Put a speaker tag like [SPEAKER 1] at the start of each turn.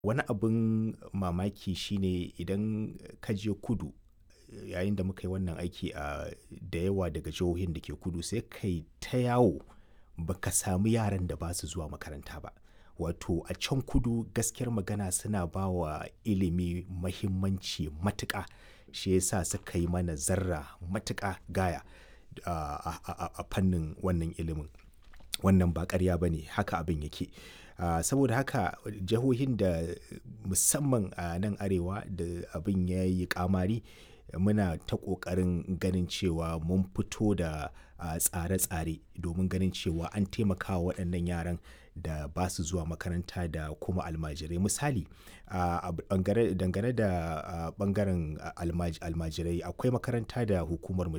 [SPEAKER 1] Wani abin mamaki shine idan ka je kudu, yayin da muka yi wannan aiki a da yawa daga jihohin da ke kudu sai kai ta yawo ba ka samu yaran da ba su zuwa makaranta ba. Wato a can kudu gaskiyar magana suna ba wa ilimi muhimmanci matuƙa. Shi ya sa suka yi mana zarra matuƙa gaya a, a, a fannin wannan ilimin. Wannan ba ƙarya ba ne, haka abin yake. Ah, saboda haka jihohin da musamman a nan Arewa da abin ya yi ƙamari, muna ta ƙoƙarin ganin cewa mun fito da ah, tsare-tsare domin ganin cewa an taimakawa waɗannan yaran da ba su zuwa makaranta da kuma almajirai. Misali, a dangane da ɓangaren almajirai akwai makaranta da hukumar mu